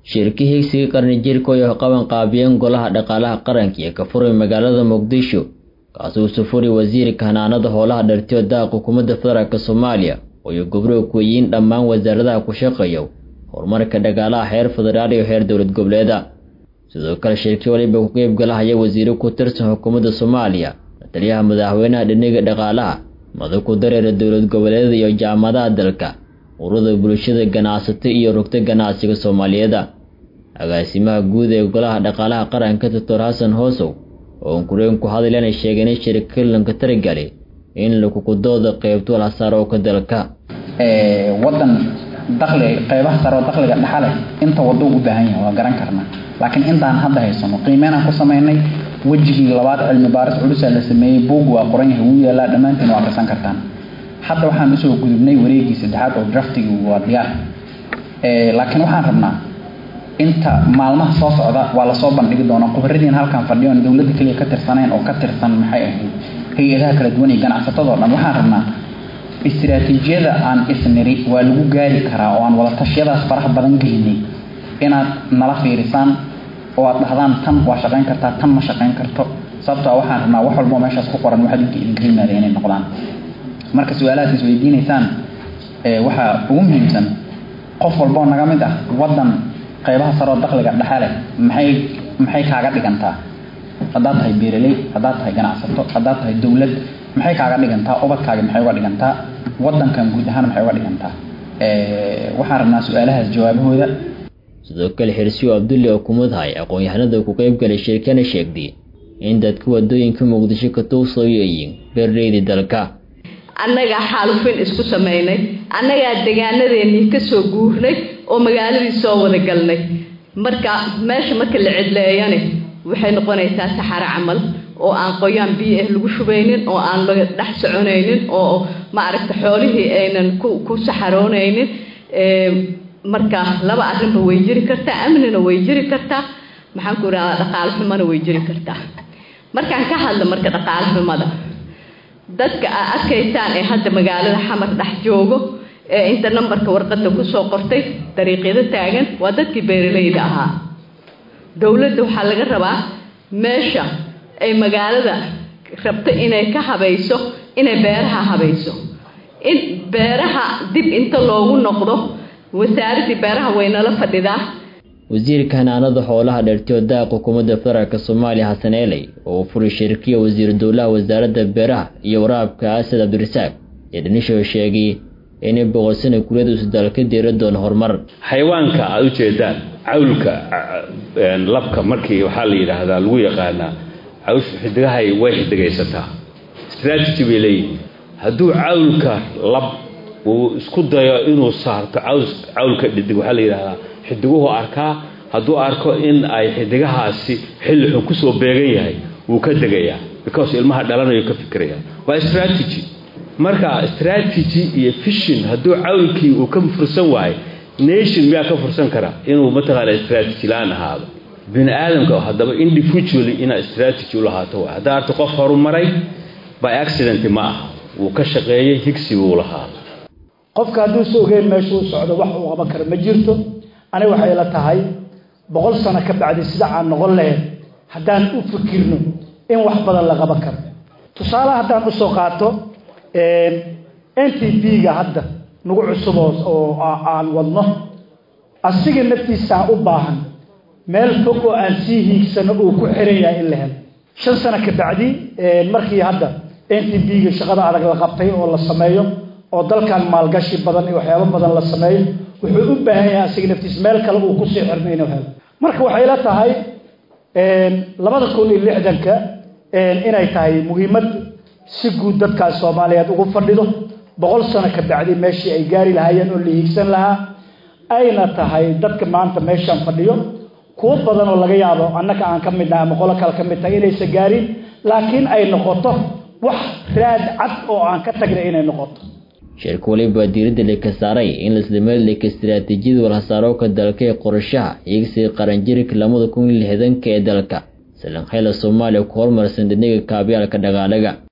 shirki higsiga qarni jirka oo qaban qaabiyeen golaha dhaqaalaha qaranka ee ka furay magaalada muqdisho kaasuu sufuri wasiirka hanaanada howlaha dhartiyo daaqa xukuumadda federaalk soomaaliya ooyo gobrow kuweyiin dhammaan wasaaradaha ku shaqeeya horumarka dhaqaalaha heer federaal iyo heer dowlad goboleeda sidoo kale shirki waliba ku qeyb galahaya wasiiro ku tirsan xukuumadda soomaaliya taliyaha madaxweynaha dhiniga dhaqaalaha madax ku dareera dowlad goboleedyada iyo jaamadaha dalka ururada bulshada ganacsato iyo rugta ganacsiga soomaaliyeeda agaasimaha guud ee golaha dhaqaalaha qaranka doctor xasan hoosow oo unkureen ku hadlayana sheegeen in shirkilanka taragali in lakukudooda qeybto lasaarooka dalka wadan daqli qeybaha sare oo daqliga dhaxa leh inta wado u baahan yahay waa garan karnaa laakiin intaan hadda haysano qiimeynaan ku samaynay wejigii labaad cilmi baaris culusaa la sameeyey buug waa qoran yahay wuu yaalaa dhammaantiin waa akhrisan kartaan hadda waxaan usoo gudubnay wareegii saddexaad oo draftigii waa diyaar laakiin waxaan rabnaa inta maalmaha soo socda waa lasoo bandhigi doonaa khubaradiin halkan fadhiyoon dowladda keliya ka tirsanayn oo ka tirsan maxay ahayd hay-adaha kala duwan iyo ganacsatadoo dhan waxaan rabnaa istiraatiijiyada aan isniri waa lagu gaari karaa oo aan wadatashyadaas faraha badan gelinay inaad nala fiirisaan oo aad dhahdaan tan waa shaqayn kartaa tan ma shaqayn karto sababtoo waxaan rabnaa wax walbo meeshaas ku qoran waxa idinka idinka yimaada inay noqdaan marka su-aalahaas is weydiinaysaan waxaa ugu muhiimsan qof walboo naga mid ah wadan qeybaha saroo daqliga dhexe leh maxay maxay kaaga dhigantaa haddaad tahay beeraley haddaad tahay ganacsato haddaad tahay dowlad maxay kaaga dhigantaa ubadkaaga maxay uga dhigantaa wadankan guud ahaan maxay uga dhigantaa waxaan rabnaa su-aalahaas jawaabahooda sidoo kale xirsiyo abdulle oo kumudhay aqoon-yahanada ku qeyb galay shirkana sheegtay in dadka wadooyinka muqdisho ka tuugsayoyiin beerleydii dalka annagaa xaalufin isku samaynay annagaa degaanadeennii ka soo guurnay oo magaaladii soo wada galnay marka meesha marka la cidleeyane waxay noqonaysaa saxaro camal oo aan qoyaan biyo ah lagu shubaynin oo aan laga dhex soconaynin oo maaragta xoolihii aynan ku saxaroonaynin marka laba arrinba way jiri kartaa amnina way jiri kartaa maxaan ku idhahdaa dhaqaale xumana way jiri kartaa markaan ka hadla marka dhaqaale xumada dadka aa arkaysaan ee hadda magaalada xamar dhex joogo ee inta nambarka warqadda kusoo qortay dariiqyada taagan waa dadkii beeralayda ahaa dowladda waxaa laga rabaa meesha ay magaalada rabto inay ka habayso inay beeraha habayso in beeraha dib inta loogu noqdo wasaaraddii beeraha waynala fadhidaa wasiirka hanaanada howlaha dheertiyo daaqa xukuumadda federaalk soomaaliya xasan eeley oo uu furay shirkiya wasiir dowlaha wasaaradda beeraha iyo waraabka asad cabdirasaaq ee dhanisho sheegay inay boqolsana kuliyada isdaal ka deera doono horumar xayawaanka aada u jeedaan cawlka labka markii waxaa la yidhaahdaa lagu yaqaanaa cawshu xidigahay way xidigaysataa strategy bay leeyihin hadduu cawlka lab uu isku dayo inuu saarto cawlka dhidig waxaa la yidhahdaa xidiguhu arkaa hadduu arko in ay xidigahaasi xilli xun kusoo beegan yahay wuu ka degayaa because ilmaha dhalanayo ka fikiraya waa strategy marka strategy iyo fishin hadduu cawlkii uu ka fursan waayo nation miyaa ka fursan kara inuu mataqaana strategy la-aan ahaado bini aadamka haddaba individually inaad strategy u lahaato waay haddaa arto qof horumaray by accident ma aha wuu ka shaqeeyey higsi buu lahaa qofka hadduu si ogeyn meesha u socdo wax uu qaban kara ma jirto aniga waxay la tahay boqol sano ka bacdi sida aan noqon lahayn haddaan u fikirno in wax badan la qaban karo tusaale haddaan usoo qaato n t b-ga hadda nagu cusubo oo aan wadno asiga naftiisaa u baahan meel fog oo aan sii hiigsano uu ku xiran yahay in la helo shan sano ka bacdi markii hadda n t b-ga shaqada adag la qabtay oo la sameeyo oo dalkan maalgashi badan iyo waxyaabo badan la sameeyo wuxuu u baahan yahay asiga naftiis meel kale uu kusii xirmo inuu helo marka waxay la tahay labada kun iyo lixdanka inay tahay muhiimad si guud dadkaas soomaaliyeed ugu fadhido boqol sano ka bacdi meeshii ay gaari lahaayeen oo la hiigsan lahaa ayna tahay dadka maanta meeshaan fadhiyo kuwo badan oo laga yaabo annaka aan ka midnahay ama qolo kale ka mid tahay inaysa gaarin laakiin ay noqoto wax raad cad oo aan ka tagnay inay noqoto shirka waliba diiradda leka saaray in laisdameedleka istiraatiijiyada walhasaarooka dalka ee qorashaha iyagsi qaranjirka lamada kun iyo lixdanka ee dalka salankhayla soomaaliya ku horumarsan dhiniga kaabyaalka dhaqaalaga